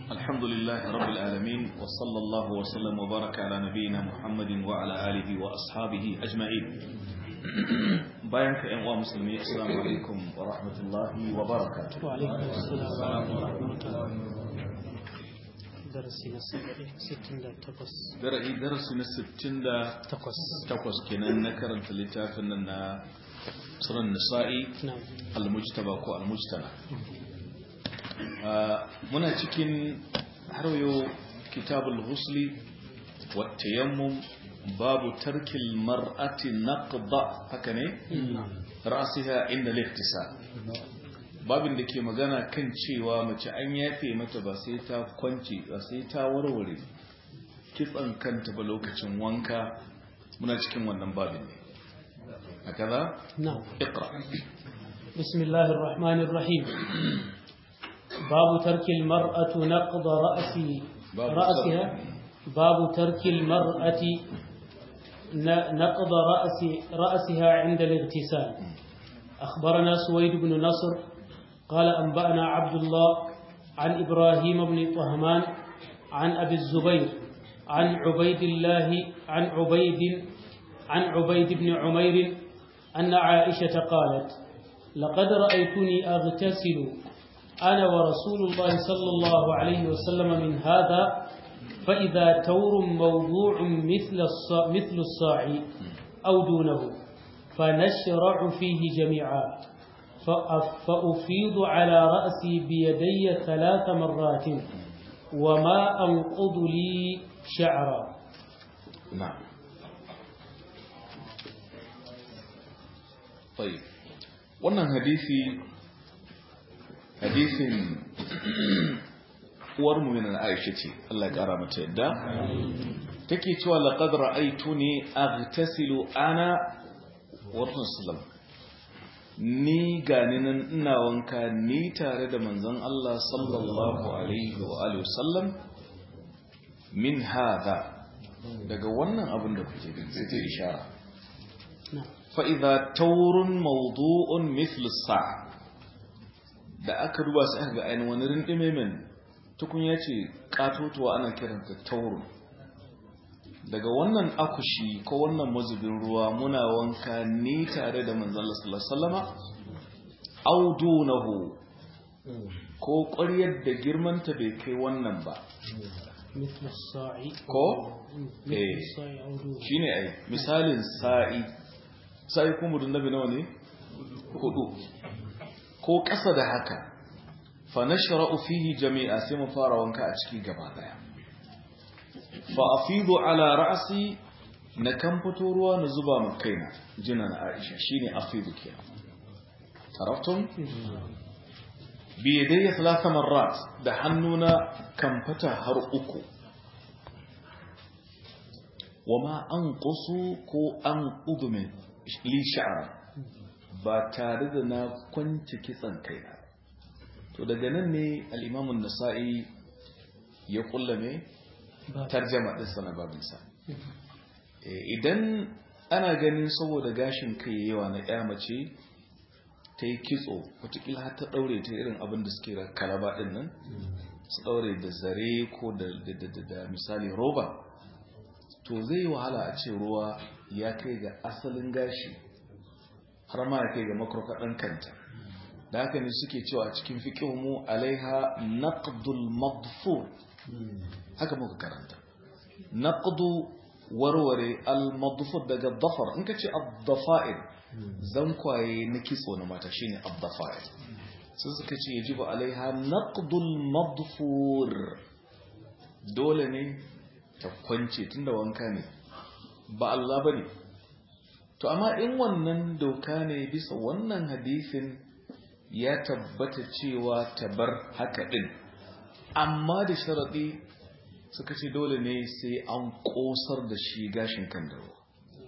الحمد لله رب العالمين وصلى الله وسلم وبارك على نبينا محمد وعلى آله وأصحابه أجمعين بيانك أنواع مسلمين السلام عليكم ورحمة الله وبركاته وعليكم السلام ورحمة الله درسي ستين تقص درسي درسي نستين تقص تقص كنا نكر التلتافنا سر النساء نعم المجتبى كو المجتمع muna cikin harwayo kitabul husli wattayammum babu tarkil mar'ati naqda haka ne ra'siha inda liftisa babin da ke magana kan cewa mace an yafe mata ba sai ta kwanci ba sai ta warware kitsan kanta ba lokacin wanka muna cikin wannan babin ne hakaza نعم iqra بسم الله الرحمن الرحيم باب ترك المرأة نقض رأسي باب رأسها باب ترك المرأة ن- نقض رأس رأسها عند الاغتسال أخبرنا سويد بن نصر قال أنبأنا عبد الله عن إبراهيم بن طهمان عن أبي الزبير عن عبيد الله عن عبيد عن عبيد بن عمير أن عائشة قالت لقد رأيتني أغتسل أنا ورسول الله صلى الله عليه وسلم من هذا فإذا تور موضوع مثل الصاع, مثل الصاع أو دونه فنشرع فيه جميعا فأف- فأفيض على رأسي بيدي ثلاث مرات وما أنقض لي شعرا نعم طيب wannan hadisi hadisin uwar mu'minin Aisha ce Allah ya kara mata yadda take cewa laqad ra'aytuni aghtasilu ana wa rasulullah ni gani nan ina wanka ni tare da manzon Allah sallallahu alaihi wa alihi wasallam min hada daga wannan abin da kuke gani sai ta ishara نعم fa'iza taurun maudu'un sa da aka duba su aka ga ainihin wani rindime min tukun ya ce ƙatotuwa ana kiranta taurun daga wannan akushi ko wannan mazubin ruwa muna wanka ni tare da manzala sallama audunahu ko ƙwaryar da girmanta bai kai wannan ba مثل الصاع ko مثل إيه. الصاع أو دونه shine ai misalin sa'i sa'i kuma mudun nabi nawa ne hudu ko ƙasa da haka fa nashra'u fihi jami'a sai mu fara wanka a ciki gaba daya fa afidu ala ra'si na kan fito ruwa na zuba ma kaina jina na Aisha shine afidu kenan taraftum bi yadayya thalatha marrat da hannuna kan fata har uku wama an ƙusu ko an ƙudumin li sha'ara ba tare da na kwanci kitsan kaina to daga nan ne al'imamun nasa'i ya kullame باب. tarjama ɗinsa na babinsa Eh, idan ana ganin saboda gashin kai yawa na ya mace ta yi kitso watakila har ta ɗaure ta irin abin da suke da kalaba ɗin nan su ɗaure da zare ko da, da, da, da, da misali roba to zai yi wahala a ce ruwa ya kai ga asalin gashi har ma ya kai ga makarkaɗin kanta da haka ne suke cewa a cikin mu alaiha naqdul madfur haka muka karanta naqdu warware al madfur daga dafar in ka ce ad-dafa'ir zankwaye na kitso na mata shine ad-dafa'ir sai suka ce yajibu alaiha naqdul madfur dole ne ta kwance tunda wanka ne ba Allah bane to amma in wannan doka ne bisa wannan hadisin ya tabbata cewa ta bar haka din amma da sharadi suka ce dole ne sai an kosar da shi gashin kan da ruwa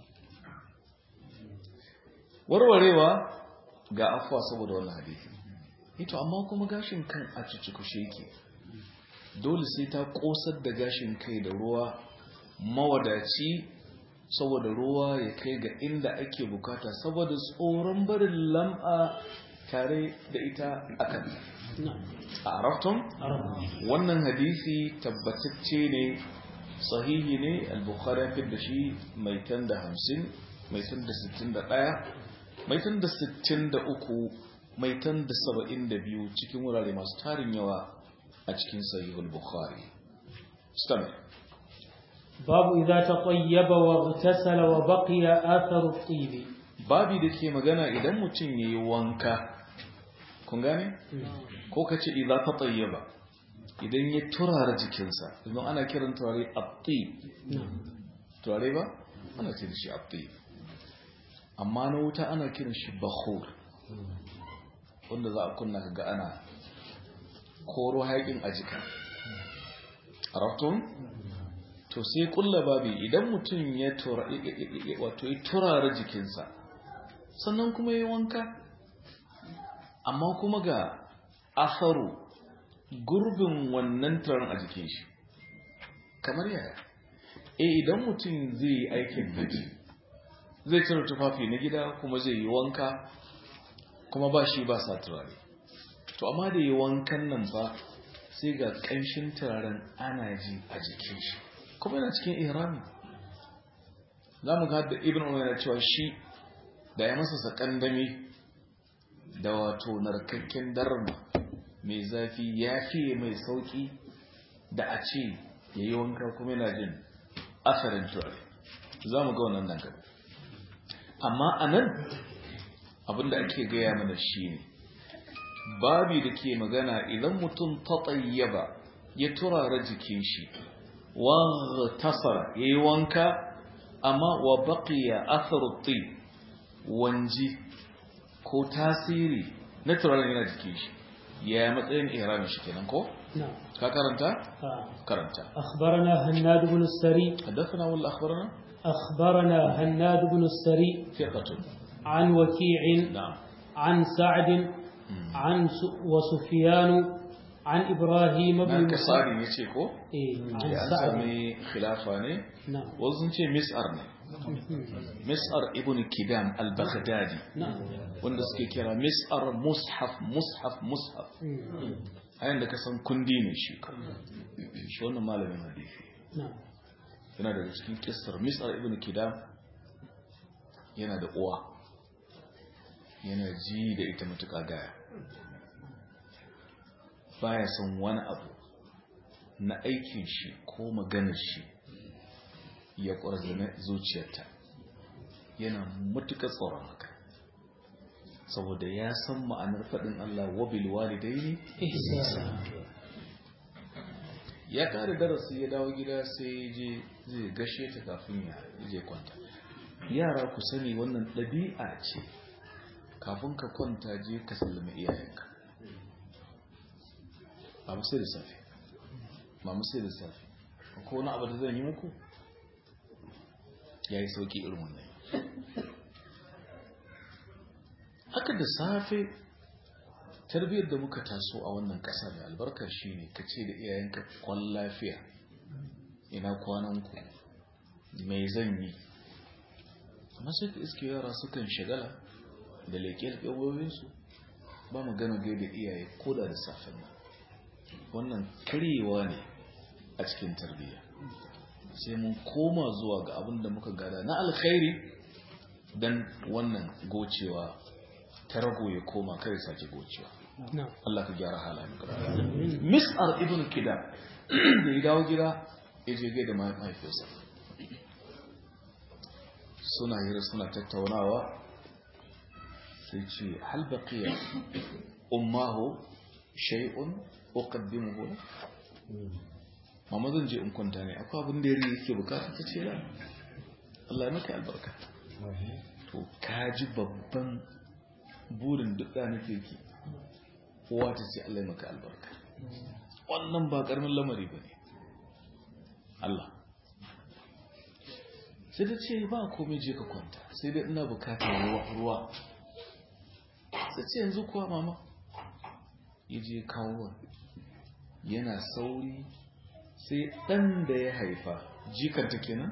warwarewa ga afuwa saboda wannan hadisi ito amma kuma gashin kan a cikushe yake dole sai ta kosar da gashin kai da ruwa mawadaci saboda ruwa ya kai ga inda ake bukata saboda tsoron barin lam'a tare da ita akan نعم a arafton عرفنا wannan hadisi tabbatacce ne sahihi ne al-bukhari ya da shi mai tan da hamsin mai tan da sittin da ɗaya mai tan da sittin da uku mai tan da saba'in da biyu cikin wurare masu tarin yawa a cikin sahihul bukhari stammer باب إذا تطيب واغتسل وبقي آثر الطيب babi da ke magana idan mutum ya yi wanka kun gane ko ka ce idan ta tsayyaba idan ya turara jikinsa idan ana kiran turare abdi نعم turare ba ana kiran shi abdi amma na wuta ana kiran shi bakhur wanda za a kunna ga ana koro haƙin a jika arabtun to sai kulla babi idan mutum ya tura wato ya turara jikinsa sannan kuma ya wanka amma kuma ga asaru gurbin wannan turan a jikin shi kamar yaya eh idan mutum zai yi aikin haji zai cire tufafi na gida kuma zai yi wanka kuma ba shi ba sa turare to amma da yi wankan nan ba sai ga ƙanshin turaren ana ji a jikin shi kuma yana cikin ihrami za mu ga da ibn umar yana cewa shi da ya masa sakandami da wato narkakken darma mai zafi ya fiye mai sauki da a ce ya yi wanka kuma yana jin asarin turare za mu ga wannan nan gaba amma a nan abinda ake gaya mana shi ne babi da ke magana idan mutum ta tsayyaba ya turara jikin shi wa tasara ya yi wanka amma wa baqiya atharutti wanji ko tasiri na turaren yana jikin shi ya matsayin ihramin shi kenan ko نعم ka karanta آه. karanta أخبرنا هناد بن السري حدثنا ولا اخبرنا أخبرنا هناد بن السري ثقة عن وكيع نعم عن سعد عن س- وسفيان عن إبراهيم بن nan مسعود kasari ne ce ko إيه عن ya an سعد sami khilafa ne نعم wasu sun ce mis'ar ne mis'ar ibn kidam al-baghdadi نعم wanda suke kira mis'ar mushaf mushaf mushaf مم. a yanda ka san kundi ne shi shi wannan malamin hadisi نعم yana daga cikin kissar mis'ar ibn kidam yana da uwa yana ji da ita matuƙa gaya baya son wani abu na aikin shi ko maganar shi ya ƙwarzane zuciyarta yana matuƙa tsoron haka saboda ya san ma'anar faɗin Allah wabil walidaini إحسان ya kare darasi ya dawo gida sai ya je zai gashe ta kafin ya je kwanta yara ku sani wannan ɗabi'a ce kafin ka kwanta je ka sallama iyayenka ba mu sai da safe ba mu sai da safe ko wani abu da zan yi muku ya yi sauƙi irin wannan haka da safe tarbiyyar da muka taso a wannan ƙasa da albarka shi ne ka ce da iyayenka kwan lafiya ina kwananku mai zan yi amma sai ka iske yara sukan shagala da leƙe wayoyinsu ba mu gana gaida iyaye ko da da safen nan wannan karyewa ne a cikin tarbiyya sai mun koma zuwa ga abin da muka gada na alkhairi don wannan gocewa ta rago ya koma kai sake gocewa نعم Allah ka gyara halayen Mis'ar ibn Kida da ya dawo gida ya je gaida mahaifiyarsa suna hira suna tattaunawa sai ce hal baqiya ummahu shay'un uqaddimuhu la mama zan je in kwanta ne akwai abin da yare yake bukata ta ce la Allah ya maka albarka to kaji babban burin duk da nake ki kowa ta ce Allah ya maka albarka wannan ba karamin lamari ba ne Allah sai ta ce ba komai je ka kwanta sai dai ina bukatar ruwa ruwa sai ce yanzu kuwa mama ya je kawo yana sauri sai ɗan da ya haifa jikanta kenan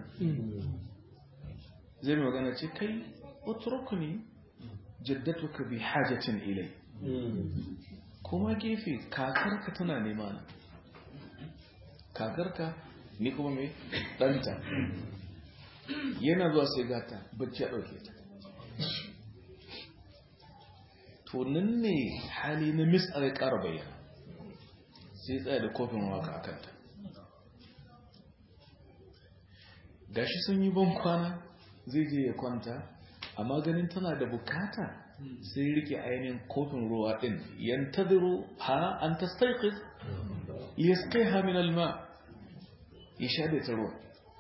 zai mai magana ce kai utrukuni jaddatuka bi hajatin ilai kuma gefe kakarka tana nema na kakarka ni kuma mai ɗanta yana zuwa sai gata bacci ya ɗauke ta to nan ne hali na mis'ar ya ƙara bayyana sai tsaya da kofin waka a kanta gashi sun yi ban kwana zai je ya kwanta amma ganin tana da bukata sai rike ainihin kofin ruwa din yantadiru ha an tastaiqid liyasqiha min alma ya sha da ta ruwa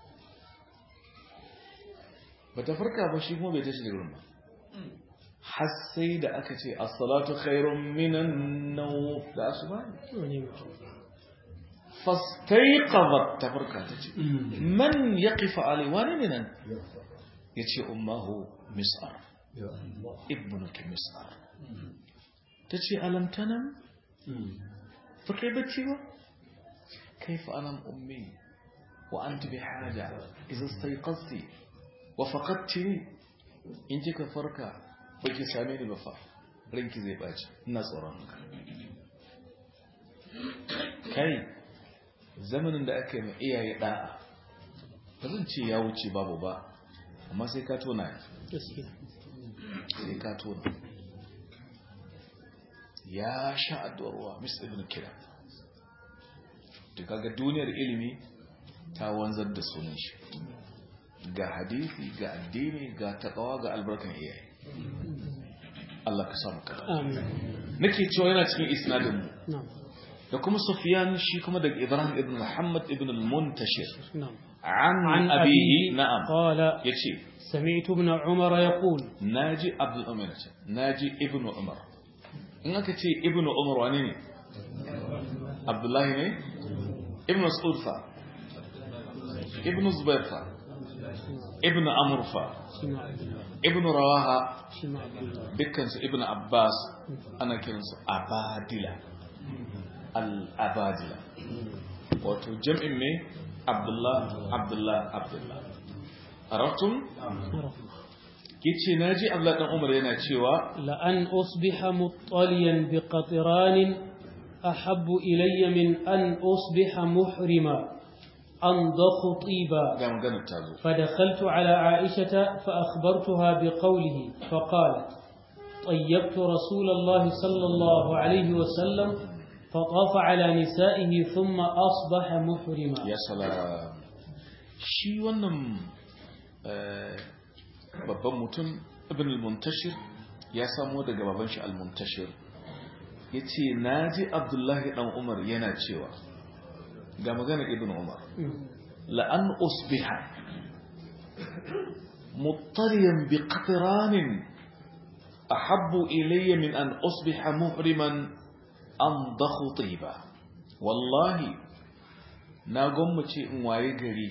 bata farka ba shi kuma bai tashi da ruwan ba har sai da aka ce as-salatu khairun minan nawm da asuba fastaiqadat ta farka ta ce man yaqifu alai wani ne nan yace ummahu mis'ar ibnuki mis'ar tace alam tanam fakai bacci ba kaifa anam ummi wa anti bihaja idza istayqazti wa faqadtini in kika farka baki same ni ba fa ranki zai baci ina tsoron ka kai zamanin da aka yi ma iyaye da'a ba zan ce ya wuce babu ba amma sai ka tona sai ka tona ya sha addu'arwa mr ibn kira da kaga duniyar ilimi ta wanzar da sunan shi ga hadisi ga addini ga takawa ga albarkan iyaye Allah ka samu kada nake cewa yana cikin isnadin mu da kuma Sufyan shi kuma daga Ibrahim ibn Muhammad ibn al-Muntashir عن أبيه نعم قال يتشي سمعت ابن عمر يقول ناجي عبد الأمر ناجي ابن عمر إنك تي ابن عمر وانيني عبد الله ني ابن مسعود فا ابن زبير فا ابن عمرو فا ابن رواها دكان ابن عباس أنا كنس أبادلة الأبادلة wato jam'in ne abdullah abdullah abdullah arabtum yace naji abdullah dan umar yana cewa la an usbiha muttaliyan bi qatran ahabbu ilayya min an usbiha muhrima أنضخ طيبا فدخلت على عائشة فأخبرتها بقوله فقالت طيبت رسول الله صلى الله عليه وسلم فطاف على نسائه ثم أصبح محرما يا سلام shi wannan babban mutum ibn al-muntashir ya samo daga baban shi al-muntashir ya ce na ji abdullahi dan umar yana cewa ga magana ibn umar la'an usbiha muttariyan bi qatranin ahabbu ilayya min an usbiha muhriman an dakhu ba wallahi na gwammace in waye gari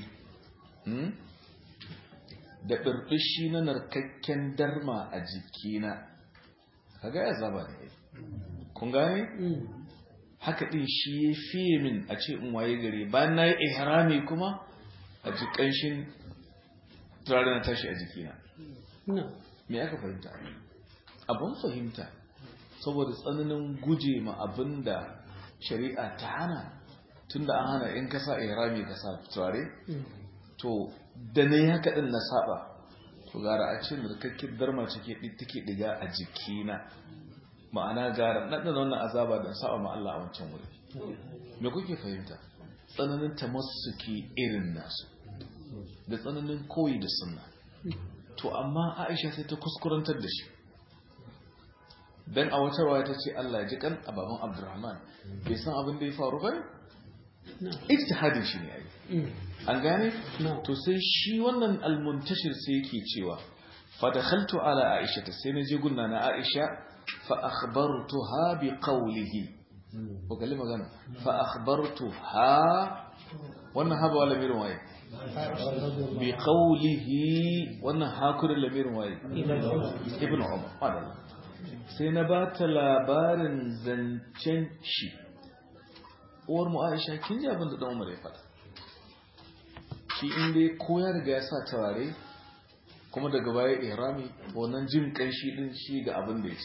da ɗarɗishi na narkakken darma a jikina kaga ya zaba ne kun gane haka ɗin shi ya fiye min a ce in waye gari bayan na yi ihrami kuma a ji ƙanshin turare na tashi a jikina me aka fahimta abin fahimta saboda tsananin guje ma abin da shari'a ta hana tun da an hana in kasa ihrami ka sa turare to da na yi haka ɗin na saba to gara a ce narkakkin darma cike take diga a jikina ma'ana gara na ɗan wannan azaba da saba ma Allah a wancan wuri me kuke fahimta tsananin tamassuki irin nasu da tsananin koyi da sunna to amma Aisha sai ta kuskurantar da shi dan a wata waya ta ce Allah ya ji kan ababan Abdurrahman bai san abin da ya faru ba ijtihadin shi ne ai an gane to sai shi wannan almuntashir sai yake cewa fa dakhaltu ala Aisha ta sai naje gunna na Aisha fa akhbartuha bi qawlihi ko kalli magana fa akhbartuha wannan haba wala mirin waye bi qawlihi wannan hakurin lamirin waye ibn Umar madalla sai na ba ta labarin zancen shi uwar mu aisha kin ji abin da dan umar ya faɗa shi inda ya koya daga ya sa turare kuma daga baya ihrami wannan jin kanshi din shi ga abin da ya ce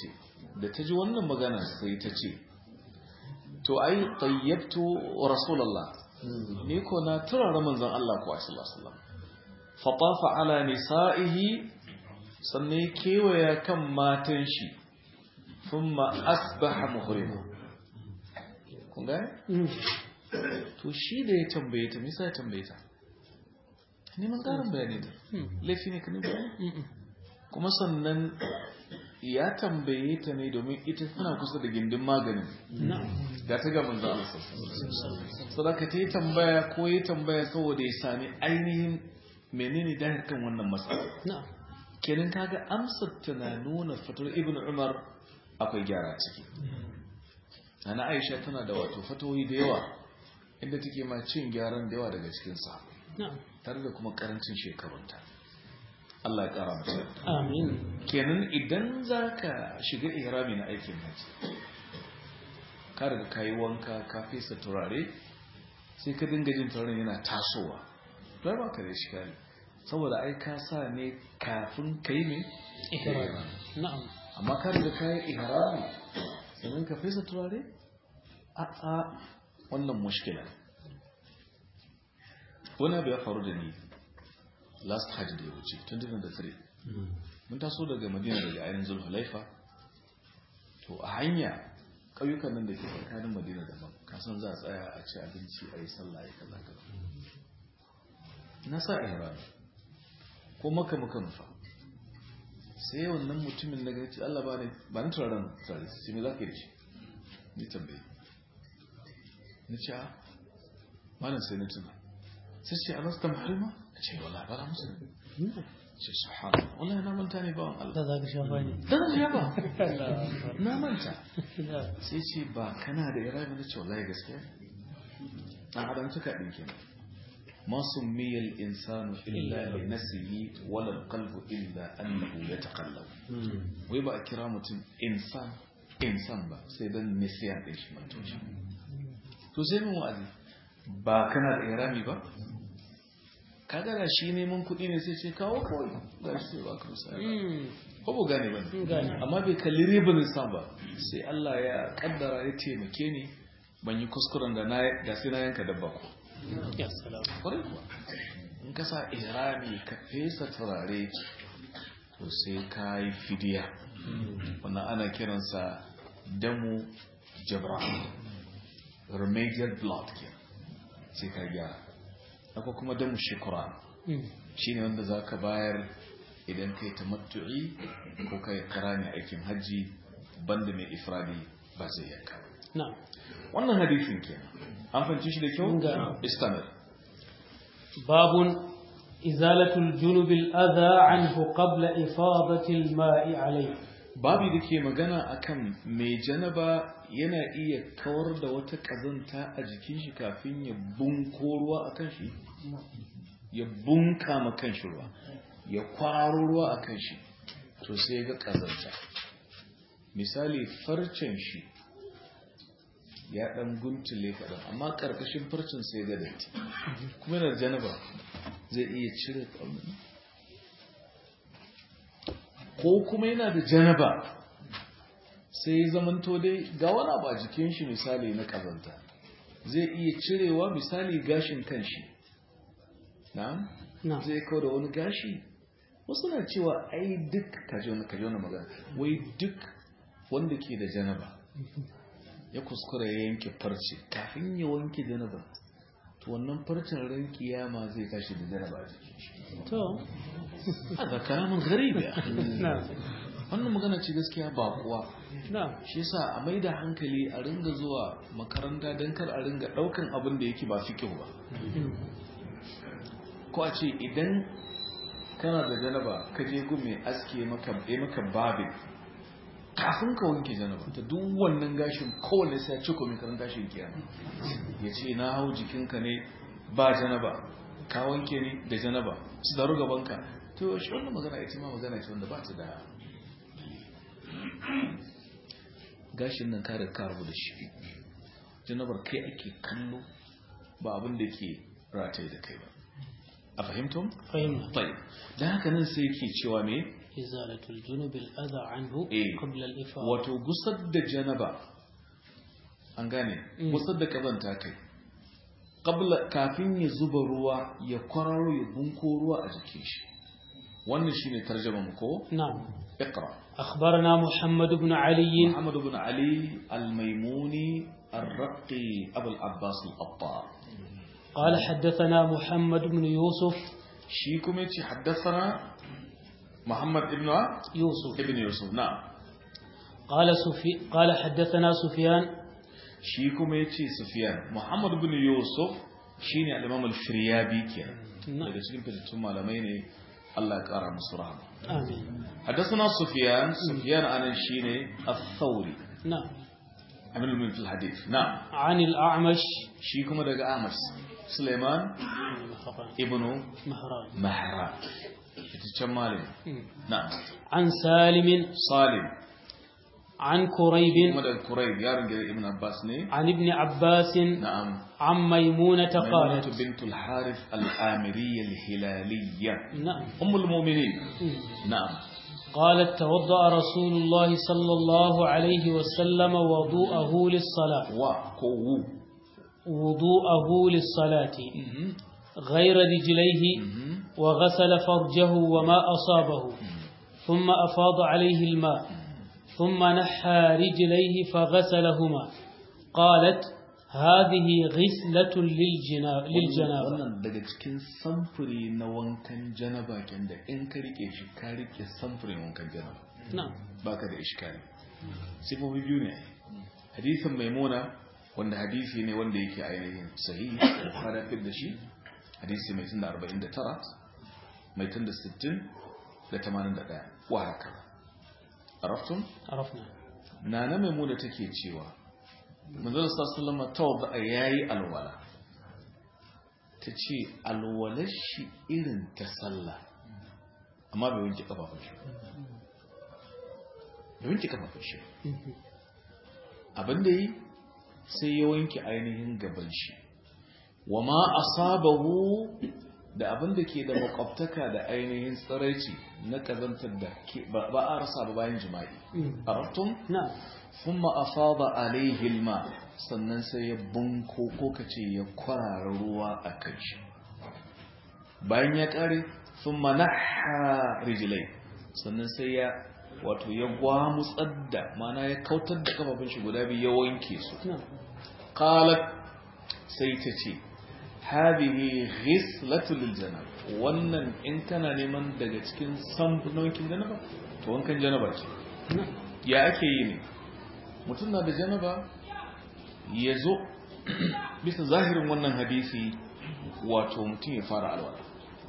da ta ji wannan magana sai ta ce to ai tayyabtu rasulullah ni ko na turara manzon Allah ko sallallahu alaihi wasallam fatafa ala nisa'ihi sannan kewaya kan matan shi thumma asbaha muhrima kun ga to shi da ya tambaye ta misa ya tambaye ta neman karin bayani ta laifi ne ka ne bayani kuma sannan ya tambaye ta ne domin ita tana kusa da gindin maganin ga ta ga manzo Allah sadaka ta yi tambaya ko yi tambaya saboda ya sami ainihin menene dahir kan wannan matsala kenan kaga amsar tana nuna fatar ibn umar akwai gyara ciki ana aisha tana da wato fatoyi da yawa inda take ma cin gyaran da yawa daga cikin sa tare da kuma karancin shekarunta Allah ya kara mata amin kenan idan zaka shiga ihrami na aikin haji ka riga kayi wanka ka fesa turare sai ka dinga jin turaren yana tasowa bai ba ka da shikali saboda ai ka sa ne kafin kai ne ihrami na'am amma ka riga kayi ihrami sannan ka fesa turare a a wannan mushkila wani abu ya faru da ni last hajj da ya wuce 2003 mun taso daga madina daga ainihin zulhulaifa to a hanya ƙauyukan nan da ke tsakanin madina daban kasan za a tsaya a ci abinci a yi sallah ya kaza kaza na sa ihram ko maka maka nufa sai wannan mutumin na gaci Allah ba ne ba ni turaren turare sai me za ka yi da shi ni tambaye ni ce a malam sai na tuna sai ce a nasta mahalma ce wala ba na musu ce subhana wallahi na manta ne bawan Allah da za ka shafa ne dan ya ba na manta sai ce ba kana da irabi na ce wallahi gaskiya dan adam tuka din kenan ma summiya al-insanu illa li nafsihi wala al-qalbu illa annahu yataqallab wai ba a kira mutum insan insan ba sai dan nisiya din shi manto shi to sai mun wa'azi ba kana da irami ba kaga da shi neman kuɗi ne sai ce kawo kawai ga shi sai ba ka misali ko ba gane ba ne amma bai kalli ribin san ba sai Allah ya kaddara ya taimake ni ban yi kuskuren da na da sai na yanka dabba ko ya salam kwarai kuwa in ka sa irami ka fesa turare to sai ka yi fidiya wannan ana kiransa damu jabra remedial blood ke sai ka gyara akwai kuma damu shekura shi ne wanda za ka bayar idan ka yi tamattu'i ko ka yi karami aikin hajji banda mai ifradi ba zai yanka na'am wannan hadithin kenan an fahimci shi da kyau Ga. istamil باب إزالة الجنب الأذى عنه قبل إفاضة الماء عليه babi da ke magana akan mai janaba yana iya kawar da wata kazanta a jikin shi kafin ya bunko ruwa a kan shi ya bunka ma kan shi ruwa ya kwaro ruwa a kan shi to sai ga kazanta misali farcen shi ya dan guntule kaɗan amma ƙarƙashin farcen sai ga datti kuma yana da janaba zai iya cire ƙaunin ko kuma yana da janaba sai ya zamanto dai ga wani abu a jikin shi misali na kazanta zai iya cirewa misali gashin kanshi na نعم zai kawo da wani gashi wasu na cewa ai duk kaji wani kaji wani magana wai duk wanda ke da janaba ya kuskura ya yanke farce kafin ya wanke janaba to wannan farcen ran kiyama zai tashi da janaba a jikin shi تو haka karamin garibi نعم wannan magana ce gaskiya ba kuwa نعم shi yasa a mai da hankali a ringa zuwa makaranta don kar a ringa daukan abin da yake ba fikihu ba ko a ce idan kana da janaba ka je gun mai aske maka ya maka babin kafin ka wanke janaba ta duk wannan gashin kowane sai ya ciko mai karan gashin kiyama ya ce na hau jikinka ne ba janaba ka wanke ni da janaba su daru gabanka to shi wannan magana ita ma magana ce wanda ba ta da gashin nan ka riga ka rabu da shi janabar kai ake kallo ba abin da ke rataye da kai ba a fahimtum? فهمنا طيب da haka nan sai yake cewa me إزالة الجنب الأذى عنه إيه. قبل الإفاضة wato gusar da janaba an gane Mm. gusar da kazanta kai qabla kafin ya zuba ruwa ya kwararo ya bunko ruwa a jikin shi wannan shine tarjuma mu ko نعم iqra أخبرنا محمد بن علي محمد بن علي الميموني الرقي ابو العباس القطار قال حدثنا محمد بن يوسف shi kuma yace haddathana محمد ابن يوسف ابن يوسف نعم قال سفي قال حدثنا سفيان shi kuma yace Sufyan Muhammad ibn Yusuf shine al-Imam al-Firyabi kenan نعم daga cikin fitattun malamai ne Allah ya kara musu rahama آمين حدثنا سفيان سفيان عن شيني الثوري نعم عمل من في الحديث نعم عن الأعمش شي kuma daga Amas Suleiman ibn مهران Mahran fitaccen malami na'am عن سالم Salim عن كريب kuma daga Kurayb yaron gidan Ibn Abbas ne عن ابن عباس na'am عن ميمونة ميمونة قالت بنت الحارث الآمرية الهلالية نعم أم المؤمنين نعم قالت توضأ رسول الله صلى الله عليه وسلم وضوءه للصلاة وقو وضوءه للصلاة غير رجليه وغسل فرجه وما أصابه ثم أفاض عليه الماء ثم نحى رجليه فغسلهما قالت هذه غسلة للجنا- للجنابة wannan daga cikin samfuri na wankan janaba ken da in ka rike shi ka rike samfurin wankan janaba نعم baka da iskali sifofi biyu ne hadisin maimuna wanda hadisi ne wanda yake ainihin sahihi bukhari fit da shi hadisi mai tunda 49 mai tunda 60 da 81 wa haka araftum عرفنا nana maimuna take cewa manzon sallama tawadda yayi alwala tace alwalar shi irin ta sallah amma bai wanke kafafun shi bai wanke kafafun shi abin da yi sai ya wanke ainihin gaban shi wa ma asabahu da abin da ke da makwabtaka da ainihin tsiraici na kazantar da ke- ba ba a rasa ba bayan jima'i arabtum نعم ثم أفاض عليه الماء sannan sai ya bunko ko kace ya kwarara ruwa a kan shi bayan ya kare thumma nahha rijlai sannan sai ya wato ya gwamutsar da mana ya kautar da kafafun shi guda biyu ya wanke su نعم qalat sai ta ce hadhihi ghislatu lil janab wannan in kana neman daga cikin samfunokin janaba to wankan janaba ce نعم ya ake yi ne mutum na da janaba ya zo bisa zahirin wannan hadisi wato mutum ya fara alwala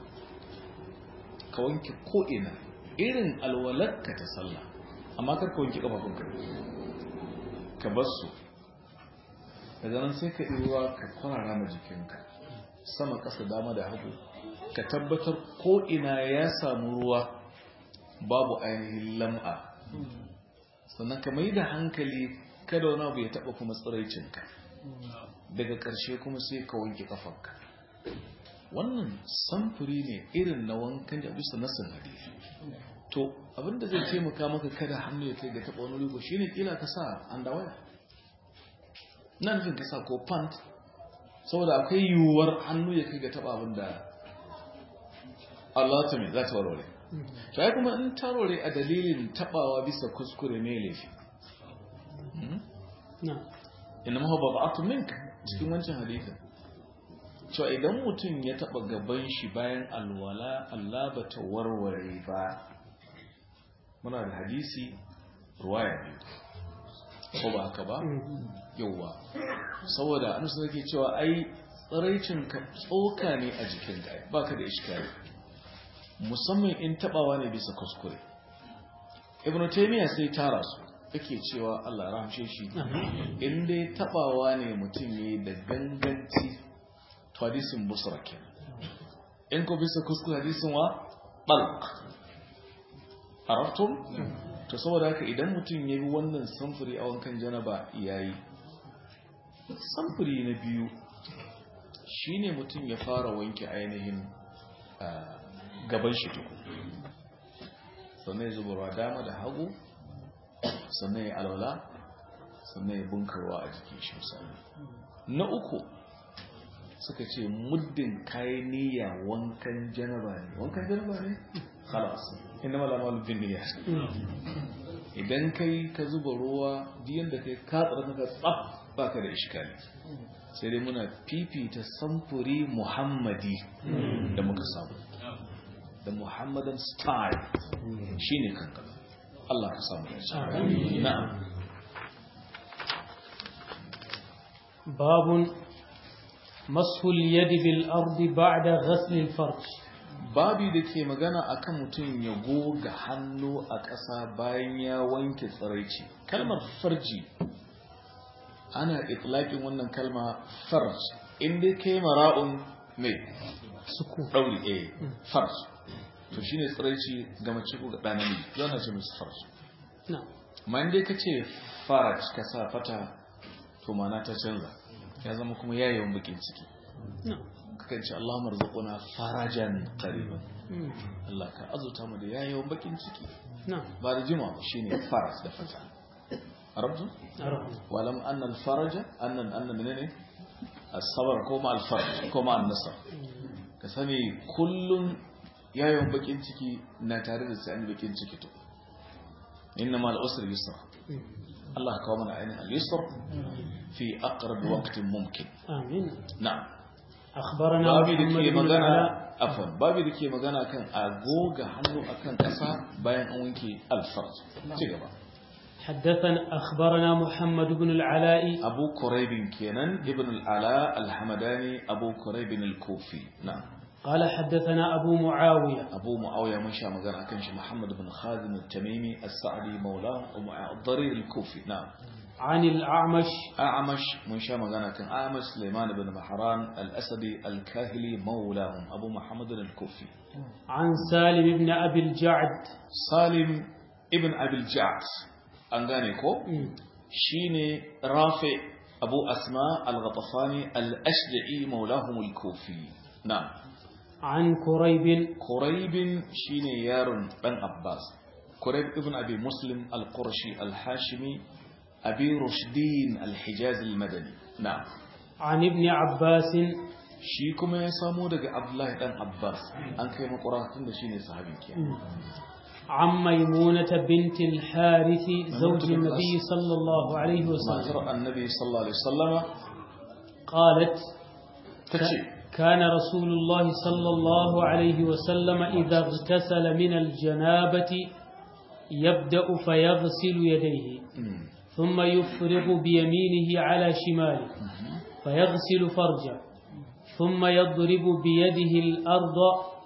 ka wanke ko'ina irin alwalarka ta sallah amma kar ka wanke ƙafafunka ka bar su daga nan sai ka ruwa ka kwarara ma jikinka sama ƙasa dama da hagu ka tabbatar ko'ina ya samu ruwa babu ainihin lam'a sannan ka mai da hankali kada wani abu ya taɓa kuma tsiraicinka daga ƙarshe kuma sai ka wanke ƙafarka wannan samfuri ne irin na wankan da bisa nasin hadisi to abinda zai taimaka maka kada hannu ya kai ga taɓa wani rigo shine kila ka sa andawaya nan nufin ka sa ko pant saboda akwai yiwuwar hannu ya kai ga taɓa abinda Allah ta mai za ta warware sai kuma in tarore a dalilin tabawa bisa kuskure ne laifi نعم inna huwa bab'atun minka cikin wancan hadisin cewa idan mutum ya taba gaban shi bayan alwala Allah ba ta warware ba muna da hadisi ruwaya biyu ko ba haka ba yauwa saboda an su ke cewa ai tsiraicin ka tsoka ne a jikin ka baka da iskari musamman in tabawa ne bisa kuskure ibnu taymiya sai tara su yake cewa Allah ya rahamshe shi in dai tabawa ne mutum yayi da ganganci to hadisin busra kenan in ko bisa kuskure hadisin wa balq araftum to saboda haka idan mutum ya bi wannan samfuri a wankan janaba yayi samfuri na biyu shine mutum ya fara wanke ainihin ah, gaban shi tuku sannan ya zuba ruwa dama da hagu sannan ya alwala sannan ya bunkarwa a jikin shi misali na uku suka ce muddin kayi niyya wankan janaba ne wankan janaba ne khalas inna mala mal bin niyya idan kai ka zuba ruwa diyan da kai ka tsara ka tsaf baka da iskali sai dai muna fifita samfuri muhammadi da muka samu da muhammadan style shine kanka Allah ka samu da na'am باب مسح اليد بالأرض بعد غسل الفرج babi da ke magana akan mutum ya goga hannu a ƙasa bayan ya wanke tsiraici kalmar farji ana itlaƙin wannan kalma farj inda kai mara'un mai suku ɗauri a farj to shine tsiraici ga mace ko ga ɗanami zana ce musu farj نعم ma inda ka ce faraj ka sa fata to mana ta canza ya zama kuma yayin bakin ciki نعم kakan ce Allah marzuquna farajan qariban Allah ka azuta mu da yayin bakin ciki نعم ba da jima shine faraj da fata arabtu عرفنا walam anna al faraja anna anna menene as-sabr ko ma al faraj ko ma an nasr ka sani kullun yayin bakin ciki na tare da sai an bakin ciki to inna ma al usri yusra Allah ka kawo mana ainihin al yusr fi aqrab waqtin mumkin آمين na'am أخبرنا babi da محمد ke بن magana العلاء afon babi da ke magana kan agoga hannu akan ƙasa bayan an wanke alfarj ci gaba حدثنا أخبرنا محمد بن العلاء abu kuraibin kenan ibn al'ala alhamadani abu kuraibin al-kufi na قال حدثنا أبو معاوية abu mu'awiya mun sha magana akan shi muhammad bin khazim al-tamimi as-sa'di maula ad-darir al-kufi na عن الأعمش a'amash mun sha magana kan a'amash sulaiman bin mahran al-asadi al-kahili maulahum abu muhammad al-kufi عن سالم بن أبي الجعد salim ibn abil ja'd an gane ko shine rafi abu asma al-ghatafani al-ashja'i maulahum al-kufi na'am عن كريب quraib shine yaron dan abbas quraib ibn abi muslim al-qurashi al-hashimi abi rushdin al-hijaz al-madani na'am عن ابن عباس shi kuma ya samo daga abdullahi dan abbas an kai makura tun da shine sahabin kenan عن ميمونة بنت الحارث زوج بنت النبي الأس- صلى الله عليه وسلم matar annabi sallallahu alaihi wasallama قالت tace كان رسول الله صلى الله عليه وسلم إذا اغتسل من الجنابة يبدأ فيغسل يديه mm, ثم يفرغ بيمينه على شماله فيغسل فرجه ثم يضرب بيده الأرض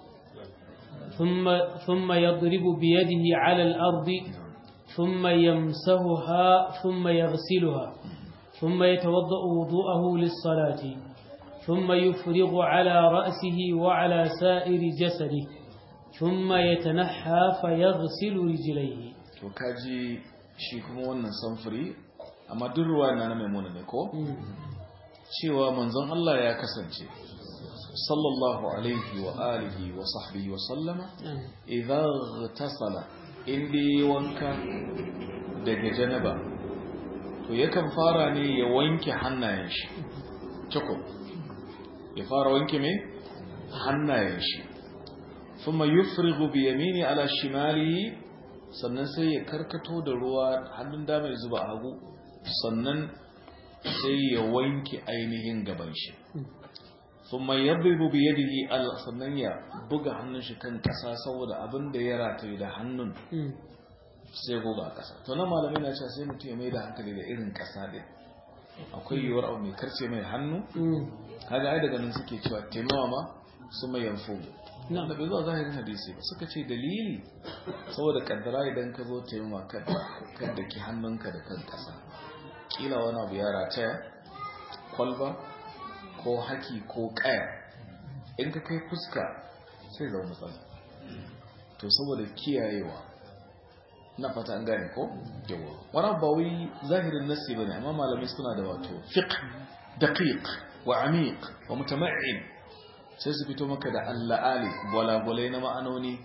ثم ثم يضرب بيده على الأرض ثم يمسحها ثم يغسلها ثم يتوضأ وضوءه للصلاة ثم يفرغ على رأسه وعلى سائر جسده ثم يتنحى فيغسل رجليه to kaji shi kuma wannan samfuri amma duk ruwa na na maimuna ne ko cewa manzon Allah ya kasance sallallahu alaihi wa alihi wa sahbihi wa sallama idza tasala indi wanka daga janaba to yakan fara ne ya wanke hannayen shi ciko ya fara wanke me hannayen shi thumma yufrigu bi yamini ala shimalihi sannan sai ya karkato da ruwa hannun dama ya zuba a hagu sannan sai ya wanke ainihin gaban shi thumma yadribu bi yadihi al sannan ya buga hannun shi kan kasa saboda abin da ya rataye da hannun sai goga a kasa to nan malamai na cewa sai mutum ya mai da hankali da irin kasa din akwai yiwuwar abu mai karce mai hannu kaga ai daga nan suke cewa taimawa ma su mai yanfu da bai zuwa zahirin hadisi ba suka ce dalili saboda kaddara idan ka zo taimama kan da ki hannunka da kan kasa kila wani abu ya rataya kwalba ko haki ko kaya in ka kai fuska sai zama matsala to saboda kiyayewa na fata an gane ko yawa wani ba wai zahirin nasi bane amma malamai suna da wato fiqh daqiq wa amiq wa mutama'in sai su fito maka da alla'ali gwalagwalai na ma'anoni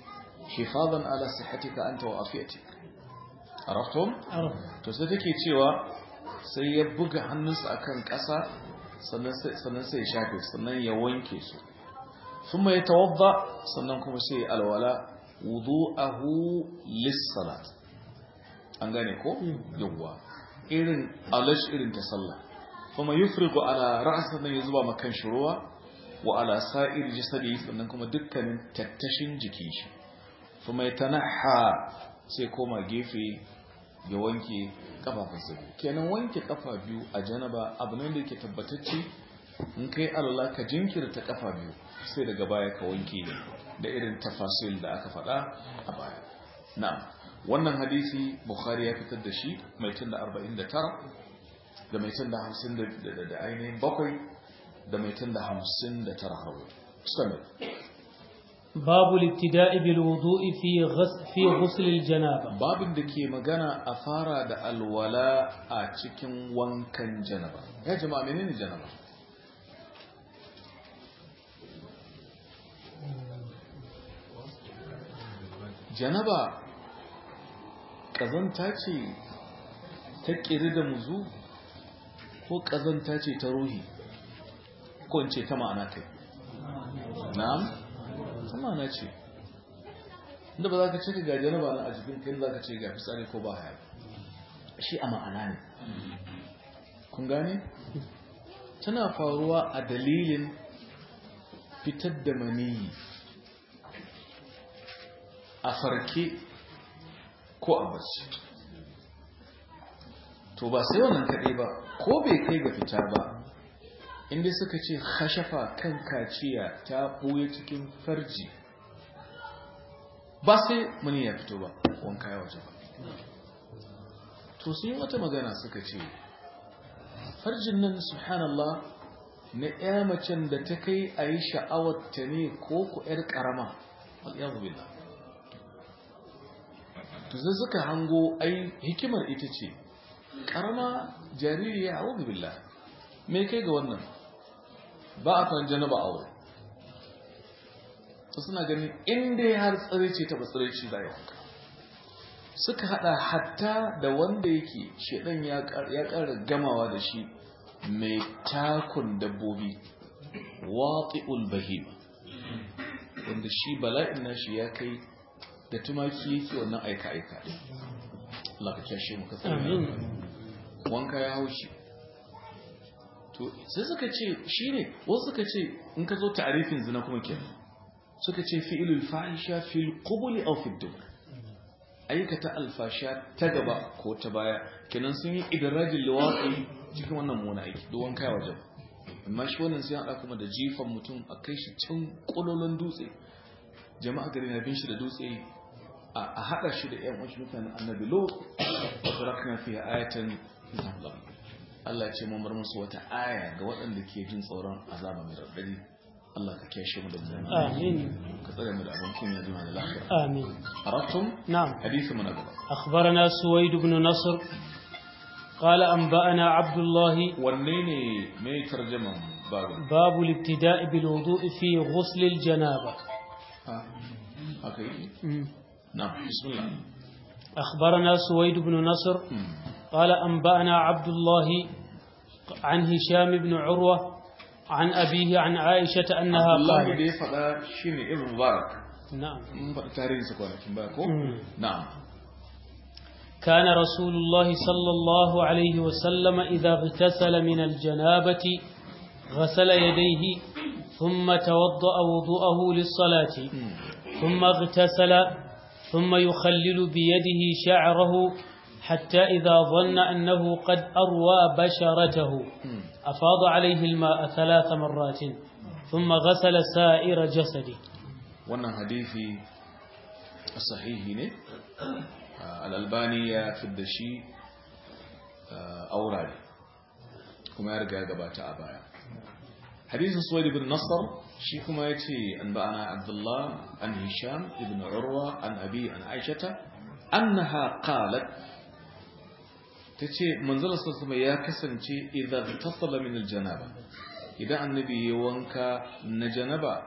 hifadan ala sihhatika anta wa afiyatik araftum عرف to sai take cewa sai ya buga hannunsa akan ƙasa sannan sai sannan sai ya shafe sannan ya wanke su thumma yatawadda sannan kuma sai ya alwala wudu'ahu lis-salat an gane ko yawwa irin alash irin ta sallah kuma yufriqu ala ra'si sannan ya zuba makan shi ruwa wa ala sa'ir jasadi sannan kuma dukkanin tattashin jikin shi kuma yatanaha sai koma gefe ya wanke kafafunsa biyu kenan wanke kafa biyu a janaba abu ne da yake tabbatacce in kai Allah ka jinkirta kafa biyu sai daga baya ka wanke da irin tafasil da aka faɗa a baya na'am wannan hadisi bukhari ya fitar da shi mai tun da 49 da mai tun da 50 da ainihin bakwai da mai tun da 59 har wata باب الابتداء بالوضوء في غسل في غسل الجنابه babin da ke magana a fara da alwala a cikin wankan janaba ya jama'a menene janaba janaba ƙazanta ce ta ƙiri da muzu ko ƙazanta ce ta ruhi ko in ce ta ma'ana kai na'am ta ma'ana ce inda ba za ka ce ga janaba na a jikin kai za ka ce ga fitsari ko ba haya shi a ma'ana ne kun gane tana faruwa a dalilin fitar da maniyi a farke ko a bacci to ba sai wannan kaɗai ba ko bai kai ga fita ba inda suka ce hashafa kan kaciya ta ɓoye cikin farji ba sai mani ya fito ba wanka ya waje ba to sun yi wata magana suka ce farjin nan subhanallah na ya macen da ta kai a yi sha'awarta ne ko ku 'yar ƙarama al'yar billah to sai suka hango ai hikimar ita ce ƙarama jariri ya hau billah me kai ga wannan ba a kan janaba aure to suna ganin inda ya har tsare ce ta batsare ce za wanka suka hada hatta da wanda yake shedan ya ƙara gamawa da shi mai takun dabbobi wati'ul bahima wanda shi bala'in nashi ya kai da tumaki yake wannan aika-aika ɗin Allah ka kyashe mu ka tsare wanka ya haushi to sai suka ce shine wasu suka ce in ka zo ta'arifin zina kuma kenan suka ce fi'ilul fahisha fil qubuli aw fid dubur aikata alfasha ta gaba ko ta baya kenan sun yi idrajin liwaqi cikin wannan mona aiki duk wanka ya wajen amma shi wannan sai hada kuma da jifan mutum a kai shi can kololon dutse jama'a gari na bin shi da dutse a hada shi da ƴan wasu mutanen annabi lo wa tarakna fi ayatan Allah Allah ya ce mun bar musu wata aya ga waɗanda ke jin tsoron azaba mai raɗaɗi Allah ka kiyashe mu da mu آمين ka tsare mu da abin kunya duniya da lafiya آمين arabtum نعم hadisi mun gaba أخبرنا سويد بن نصر قال أنبأنا عبد الله wanne ne mai tarjaman babu باب الابتداء بالوضوء في غسل الجنابة ha haka yi مم. na bismillah أخبرنا سويد بن نصر Hmm. قال أنبأنا عبد الله عن هشام بن عروة عن أبيه عن عائشة أنها Allah da قالت ya faɗa shine ibn mubarak نعم mun faɗi tarihin sa kwanakin baya ko Hmm. na'am كان رسول الله صلى الله عليه وسلم إذا اغتسل من الجنابة غسل يديه ثم توضأ وضوءه للصلاة Hmm. ثم اغتسل ثم يخلل بيده شعره حتى إذا ظن أنه قد أروى بشرته Hmm. أفاض عليه الماء ثلاث مرات ثم غسل سائر جسده wannan hadisi sahihi ne al-albani ya fidda shi aurare kuma ya riga ya gabata a baya hadisin suwaid ibn nasr shi kuma ya ce an ba'ana abdullah an hisham ibn urwa an abi an aishata annaha qalat tace manzala sallallahu ya kasance idan tasalla min al-janaba idan annabi ya wanka na janaba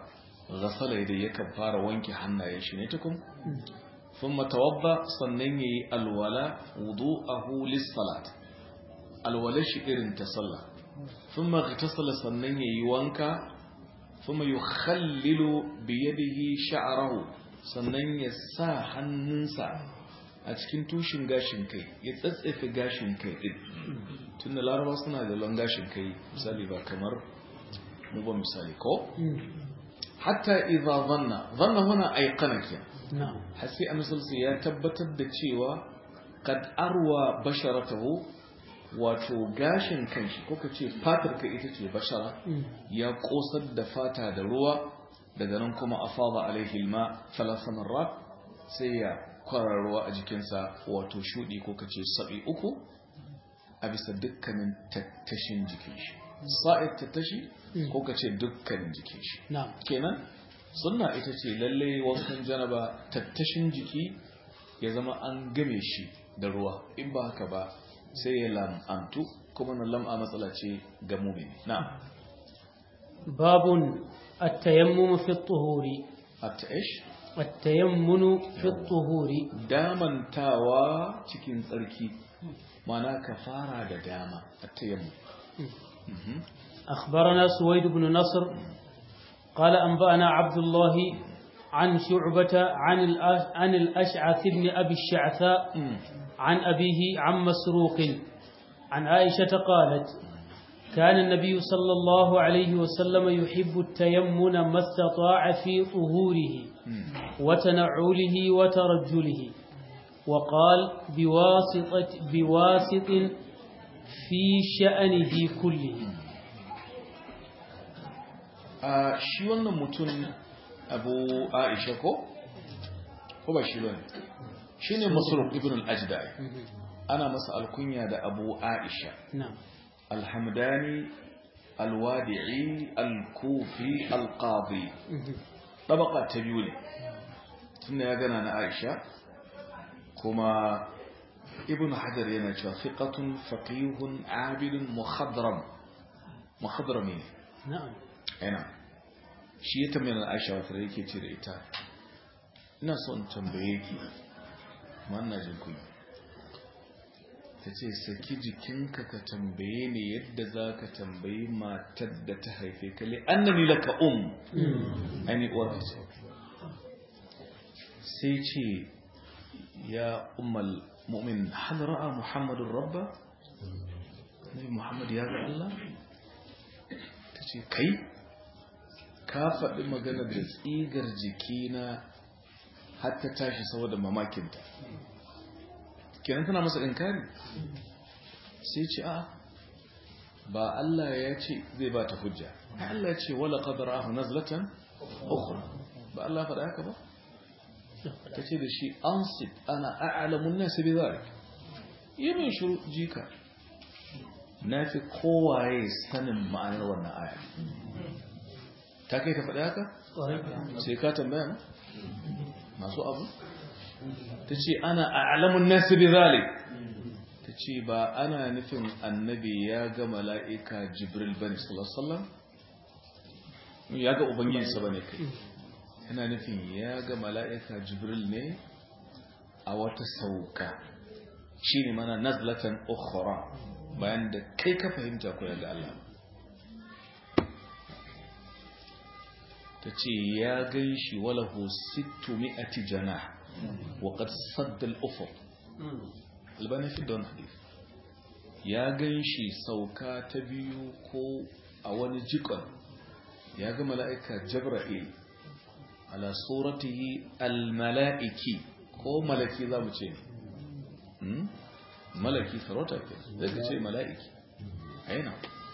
ghasala yadda yakan fara wanke hannayen shi ne tukun thumma tawadda sannan yayi alwala wudu'ahu lis-salat alwala shi irin ta sallah thumma ghtasala sannan yayi wanka thumma yukhallilu bi yadihi sha'rahu sannan ya sa hannunsa a cikin tushin gashin kai ya tsatsefe gashin kai din tunda laraba suna da lon gashin kai misali ba kamar mu ba misali ko hatta idza dhanna dhanna huna ayqana ke na'am hasi annabi ya tabbatar da cewa kad arwa basharatahu wato gashin kanshi ko kace fatar ka ita ce bashara ya kosar da fata da ruwa daga nan kuma afada alaihi alma thalatha marrat sai ya kwarar ruwa a jikinsa wato shudi ko kace sabi uku a bisa dukkanin tattashin jikin shi sa'id tattashi ko kace dukkanin jikin shi na'am kenan sunna ita ce lalle wankan janaba tattashin jiki ya zama an game shi da ruwa in ba haka ba sai ya lam'antu kuma na lam'a matsala ce ga mumini na باب التيمم في الطهور at-ta'ish التيمم في الطهور damantawa cikin tsarki mana ka fara da dama at-tayammum Mhm. أخبرنا سويد بن نصر قال أنبأنا عبد الله عن شعبة عن الأش- عن الأشعث بن أبي الشعثاء Mm. عن أبيه عن مسروق عن عائشة قالت كان النبي صلى الله عليه وسلم يحب التيمن ما استطاع في طهوره Mm. وتنعله وترجله وقال بواسطة بواسط في شأنه كله a shi wannan mutum abu aisha ko ko ba shi bane shine masruq ibn al-ajdai ana masa alkunya da abu aisha نعم alhamdani alwadi'i alkufi alqadi tabaka ta biyu ne tunda ya gana na aisha kuma ibn hajar yana cewa fiqatun faqihun abidun mukhadram mukhadrami ne نعم yana shi ya tambaye na aisha wata yake ce da ita ina so in tambaye ki wannan jin kuyi ta ce saki jikinka ka tambaye ni yadda za ka tambayi matar da ta haife ka li annani laka um aini uwar ka ce sai ce ya ummal mu'min hal ra'a muhammadun rabba nabi muhammad ya ga Allah ta ce kai ka faɗi magana da tsigar jikina har ta tashi saboda mamakinta kenan tana masa inkari sai ce a ba Allah ya ce zai ba ta hujja Allah ya ce wala qadara ahu nazlatan ukhra ba Allah ya faɗa haka ba ta ce da shi ansit ana a'lamun nas bi zalik yi min shiru jika na fi kowaye sanin ma'anar wannan aya ta kai ta faɗi haka sai ka tambaya na masu abu ta ce ana a'lamun nas bi zalik ta ce ba ana nufin annabi ya ga mala'ika jibril bane sallallahu alaihi wasallam ya ga ubangijinsa bane kai yana nufin ya ga mala'ika jibril ne a wata sauka shi ne mana nazlatan ukhra bayan da kai ka fahimta ko ya ga Allah ta ce ya gan shi walahu sittu mi'ati jana wa qad sadda al-ufuq albani fi don hadith ya gan shi sauka ta biyu ko a wani jikon ya ga mala'ika jabra'il ala suratihi almala'iki ko malaki za mu ce ne malaki sarauta ke zai ka ce mala'iki aina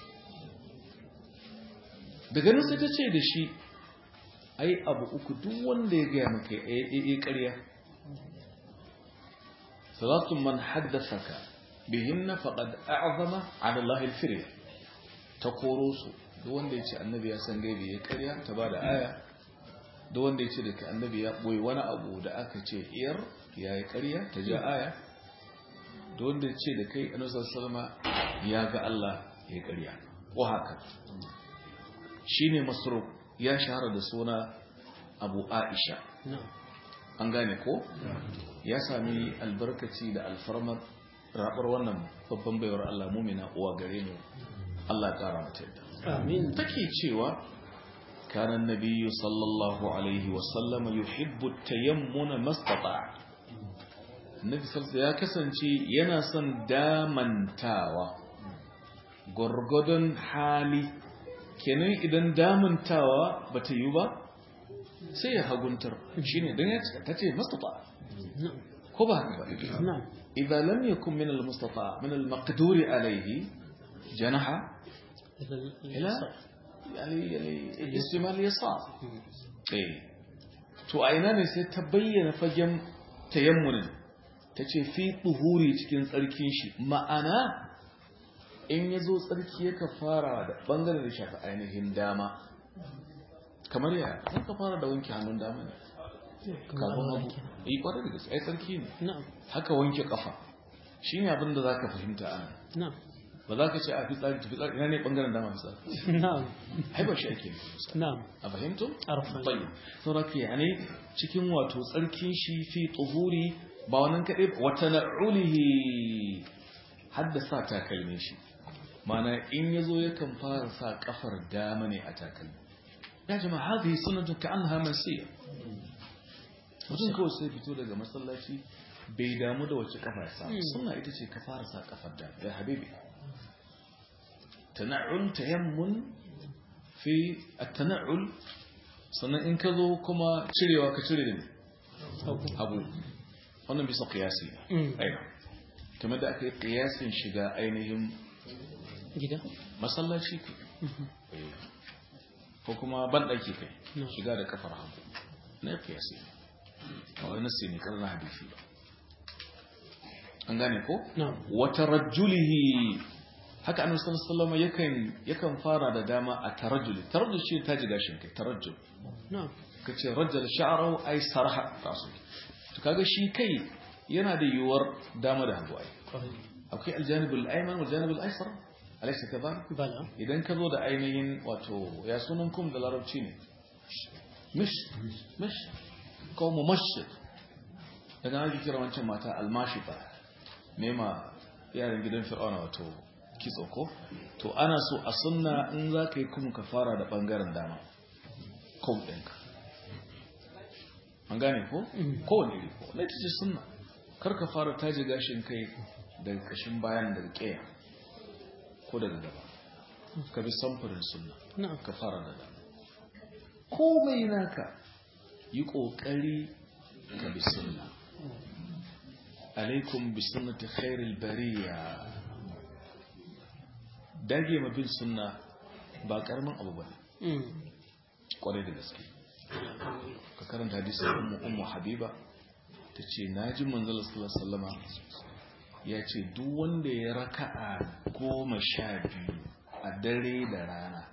daga nan sai ta ce da shi ai abu uku duk wanda ya gaya maka ya yi ƙarya salatun man haddasaka bihinna faqad a'zama 'ala Allah al-firya ta koro su duk wanda ya ce annabi ya san gaibi ya ƙarya ta bada aya duk wanda ya ce da annabi ya boye wani abu da aka ce iyar ya yi ƙarya ta ja aya duk wanda ya ce da kai annabi sallallahu ya ga Allah ya yi ƙarya ko haka shine masruq ya shahara da suna abu aisha na'am an gane ko ya sami albarkaci da alfarmar rabar wannan babban baiwar Allah mumina uwa gare mu Allah ya kara mata yadda amin take cewa kana nabiyyu sallallahu alaihi wa sallama yuhibbu tayammuna mastata nabi sallallahu ya kasance yana son damantawa gurgudun hali kenan idan damantawa bata yi ba sai ya haguntar shine dan ya ta ce mastata na'am ko ba haka ba na'am idza lam yakun min al-mustata min al-maqdur alayhi janaha ila yani yani istimal yasar eh to a ina ne sai ta bayyana fagen tayammunin ta ce fi tuhuri cikin tsarkin shi ma'ana in ya zo tsarki ya fara da bangaren da shafi ainihin dama kamar ya za ka fara da wanke hannun dama ne kafin hagu yi kwarar da gaske ai tsarki ne na'am haka wanke kafa shi ne abin da za ka fahimta a nan na'am ba za ka ce a fitsari ta fitsari ina ne bangaren dama fitsari na'am ai ba shi ake nufi na'am a fahimto? arfa bayu sauraka ya ne cikin wato tsarkin shi fi tsohuri ba wannan kaɗai ba, wata na'ulihi haddasa takalmin shi mana in ya zo yakan fara sa kafar dama ne a takalmi ya jama hadhihi sunnatun ka annaha mansiya mutum kawai sai fito daga masallaci bai damu da wace kafa ya sa sunna ita ce ka fara sa kafar dama ya habibi tana'ul tayammun fi at-tana'ul sannan in ka zo kuma cirewa ka cire da ne hagu wannan bisa qiyasi Mm. aina kamar da aka yi qiyasin shiga ainihin gida masallaci kai Eh. ko kuma banɗaki kai No. shiga da kafar hagu na qiyasi a wani nasi ne karna hadisi ba an gane ko na'am wata rajulihi haka annabi sallallahu alaihi wasallam yakan yakan fara da dama a tarajjuli tarajjul shi ta ji gashin kai tarajjul na'am kace rajjal sha'rahu ay sarha rasu to kaga shi kai yana da yiwuwar dama da hagu ai kwarai akwai aljanibul ayman wal janibul aysar alaysa kadhalik bala idan ka zo da ainihin wato ya sunan kum da larabci ne mish mish ko mumashshid daga ake kira wancan mata almashifa nema yaran gidan fir'auna wato kitso ko to ana so a sunna in za ka yi kuma ka fara da bangaren dama kum ɗinka an gane ko kowane iri ko na ce sunna kar ka fara taji gashin kai daga kashin bayan daga ƙeya ko daga gaba ka bi samfurin sunna na'am ka fara da dama komai naka yi ƙoƙari ka bi sunna alaikum bi sunnati khairil bariya dage ma bin sunna ba karamin abu bane Mm. kwarai da gaske ka karanta hadisin ummu ummu habiba tace naji manzon sallallahu alaihi wasallama ya ce duk wanda ya raka'a goma sha biyu a dare da rana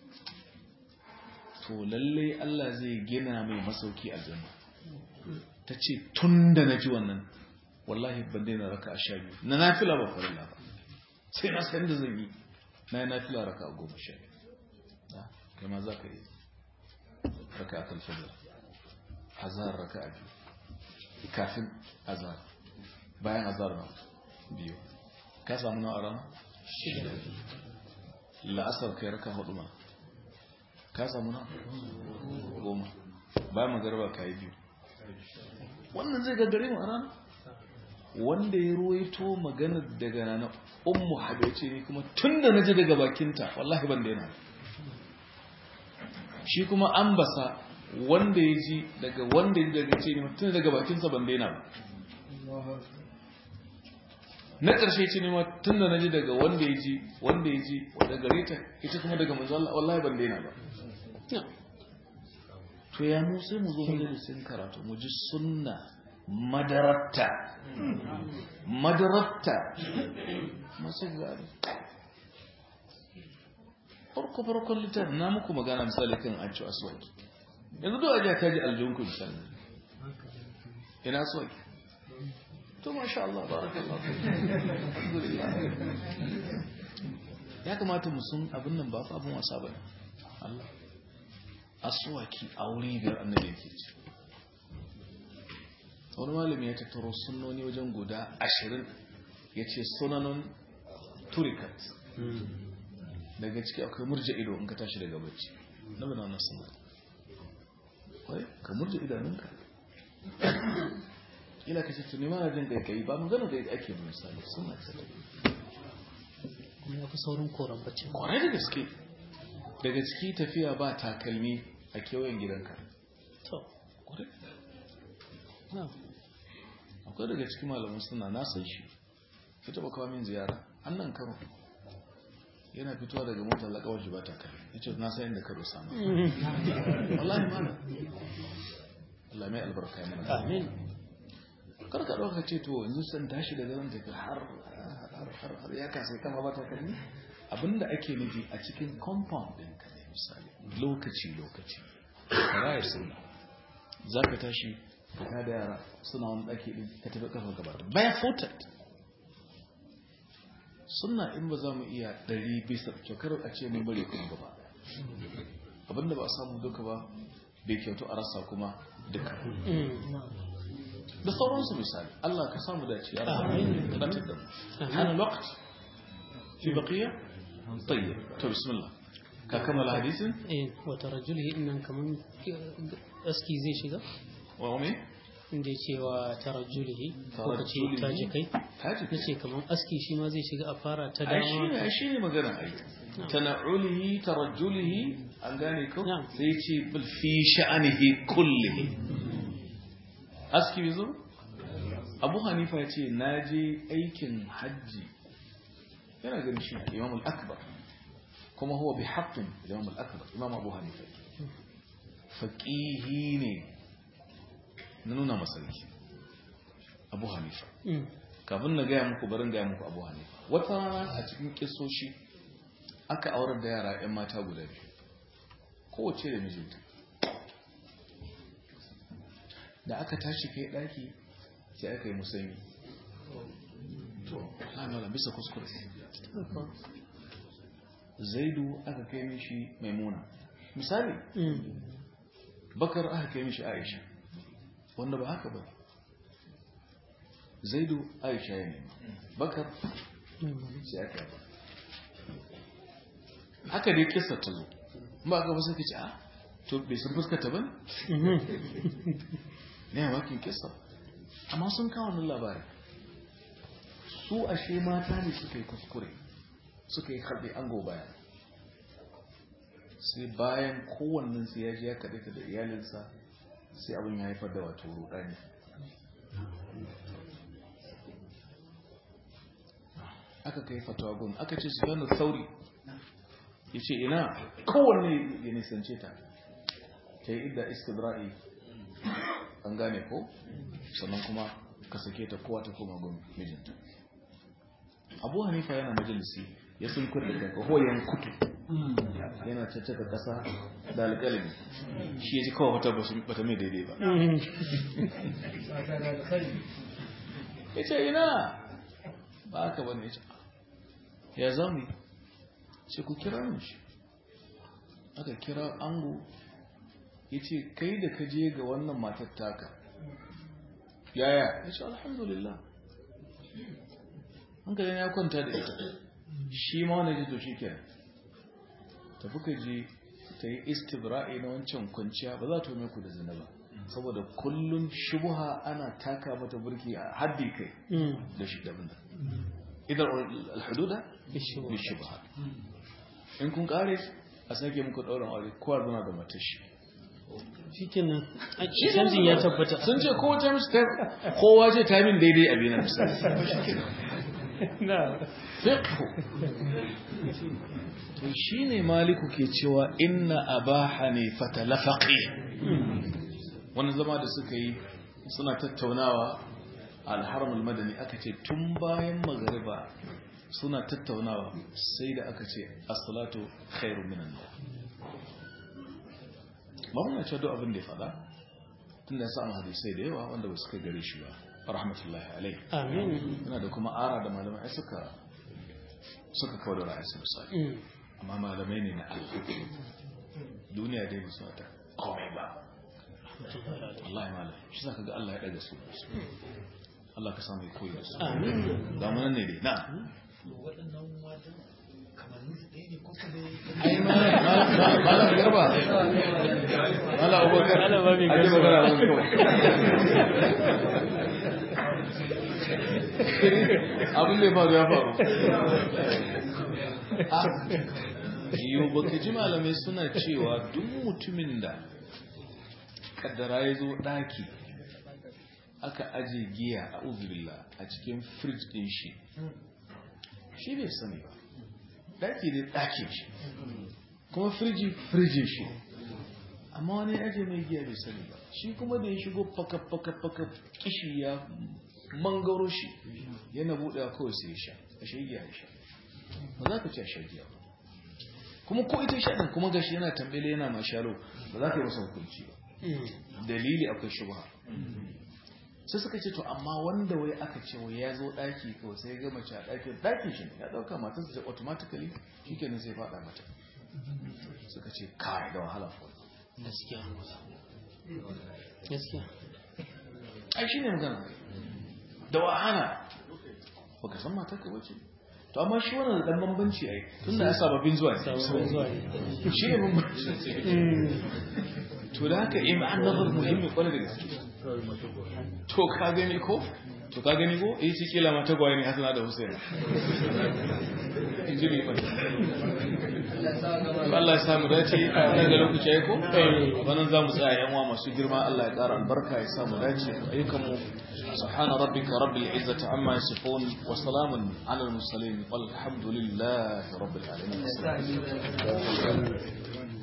to lalle Allah zai gina mai masauki a janna ta ce tun da na ji wannan wallahi ban daina raka'a sha biyu na nafila ba farilla ba sai na san da zan yi na yi nafila raka'a goma sha biyu Da, kai ma za ka yi raka'a talfajir azhar raka'a biyu kafin azhar bayan azhar na biyu ka samu na a rana shida la'asar kai raka hudu ma ka samu na goma bayan magarba ka yi biyu wannan zai gaggare mu a rana wanda ya ruwaito magana daga nana ummu habiba ce ni kuma tun da na ji daga bakinta wallahi ban daina shi kuma an basa wanda ya ji daga wanda ya ji daga ce ni tun daga bakinsa ban daina ba na ƙarshe ce ne ma tun da na ji daga wanda ya ji wanda ya ji wadda gare ta ita kuma daga manzo Allah wallahi ban daina ba na'am to ya mu sai mu zo majalisin karatu mu ji sunna madaratta madaratta masu gari farko farkon littafin na muku magana misali kan an ci aswaki yanzu duk ajiya ta ji aljihunku misali ina aswaki to masha Allah barakallahu alhamdulillah ya kamata mu sun abin nan ba fa abin wasa bane Allah asuwaki a wuri biyar annabi yake ci wani malami ya tattaro sunnoni wajen guda ashirin ya ce sunanon turikat daga ciki akwai murja ido in ka tashi daga bacci na bana wannan suna wai ka murja idanunka ila ka ce tuni mana jin kai ba magana da ake da misali suna ta kuma ya fi saurin koran bacci kwarai da gaske daga ciki tafiya ba takalmi a kewayen gidanka to kwarai na akwai daga cikin malamin suna na san shi ya taba kawo min ziyara an nan karo yana fitowa daga motar lakawar shi ba takalmi ya ce na san inda karo sama wallahi mana Allah mai albarka yana amin karka ɗauka ce to yanzu san tashi daga nan tafi har har har har ya kasa ya kama ba takalmi abinda ake nufi a cikin compound ɗin ka ne misali lokaci lokaci rayar sunna za ka tashi ka tada yara suna wani ɗaki ɗin ka tafi ƙafa gaba barefooted sunna in ba za mu iya ɗari bisa kyakar a ce mun bari kuma gaba abinda ba a samu duka ba bai kyautu a rasa kuma duka da sauransu misali Allah ka samu dace ya rabu Amin. ka dace da mu Amin. hana lokac fi baqiya tayyib to bismillah ka kammala hadisin eh wata rajulihi innan kaman aski zai shiga wa umi inda ya ce wa tarajulihi ko ka ce tajikai taji na ce kaman aski shi ma zai shiga a fara ta ai shine dama ai shine magana ai tana'ulihi tarajjulihi an gane ko Na'am. sai ce bil fi sha'anihi kullihi aski bizo Abu Hanifa ya ce naje aikin hajji yana ganin shi Imam al-Akbar kuma huwa bi haqqin Imam al-Akbar Imam Abu Hanifa faqihi ne na nuna masarki Abu Hanifa Mm. kafin na gaya muku barin gaya muku abu hanifa wata rana a cikin kisoshi aka aurar da yara 'yan mata guda biyu kowace da mijinta da aka tashi kai daki sai aka yi musanyi to lamala bisa kuskure zaidu aka kai mishi maimuna misali Mm. bakar aka kai mishi aisha wanda ba haka ba zaidu aisha ya nema bakar Mm. sai aka yi haka dai kisa ta zo ba ka ba sai ka ce a to bai sun fuskata ba Mhm. ne a wakin kisa amma sun kawo nan labari su ashe mata ne suka yi kuskure suka yi harbe ango baya sai bayan kowannen sai ya ji ya kaɗe ta da iyalinsa sai abin ya haifar da wato rudani aka kai fatawa gun aka ce su gano sauri ya ce ina kowanne ya nisance ta ta yi idda istibra'i an gane ko sannan kuma ka sake ta kowa ta koma gun mijinta abu hanifa yana majalisi ya sun kurda daga hoyan kutu yana caccaka kasa da alƙalami shi ya ji kawai wata bata mai daidai ba Mm. ya ce ina ba aka bane ya ce ya zami ce ku kira min shi aka kira ango ya ce kai da ka je ga wannan matar taka yaya ya ce alhamdulillah hankalin ya kwanta da ita shi ma wani jito shi kenan tafi ka je ta yi istibra'i na wancan kwanciya ba za ta ume ku da zina ba saboda kullum shubuha ana taka mata burki a haddi kai Mm. da shi daban da idan alhududa Bishiyu. bi shubha in kun kare a sake muku dauran aure kowa zana da matashi shikenan a canjin ya tabbata sun ce kowa ta mishi ta kowa ce ta min daidai a biyu na misali na fiqhu to shine maliku ke cewa inna aba hanifata lafaqi wannan zama da suka yi suna tattaunawa a alharamul madani aka ce tun bayan magariba suna tattaunawa sai da aka ce as-salatu khairu minan nawm ba muna cewa duk abin da ya faɗa tunda ya samu hadisai da yawa wanda ba su kai gare shi ba rahmatullahi alaihi amin yana da kuma ara da malamai ai suka suka kawo da ra'ayinsu misali Mm. amma malamai ne na Allah duniya dai ba su mata komai ba Allah ya malam shi za ka ga Allah ya ɗaga su Allah ka samu ya koyi da su ga mu nan ne dai na ai malam garba malam abubakar Malam Babi ake Garba. magana mun kawai abin da ya faru ya faru yiwu baka ji malamai suna cewa duk mutumin da kaddara ya zo daki aka aje giya a uzubillah a cikin fridge din shi shi bai sani ba daki ne dakin shi kuma firji firjin shi amma wani ya aje mai giya bai sani ba shi kuma da ya shigo faka faka faka kishi ya mangaro shi yana buɗe kawai sai ya sha a shi giya ya sha ba za ka ci a sha giya ba kuma ko ita sha ɗin kuma gashi yana tambele yana mashalo ba za ka yi masa hukunci ba dalili akwai shubha sai suka ce to amma wanda wai aka ce wai ya zo ɗaki kawai sai ya ga mace a ɗakin ɗakin shi ne ya ɗauka matarsa ce automatically shi kenan sai faɗa mata suka ce kai da wahala ko gaskiya gaskiya ai shi ne magana da wahala baka san matarka wace to amma shi wannan da dan bambanci ai tunda ya sababbin zuwa ne sabon zuwa ne shi ne bambanci to da haka in an nazar muhimmi kwarai da gaske to ka gani ko to ka gani ko eh shi kila mata gwaye ne hasana da husaina inji ne fa Allah ya samu dace nan da lokaci ai ko wannan za mu tsaya yan uwa masu girma Allah ya ƙara albarka ya samu dace ayyukan mu subhana rabbika rabbil izzati amma yasifun wa salamun ala al mursalin walhamdulillahi rabbil alamin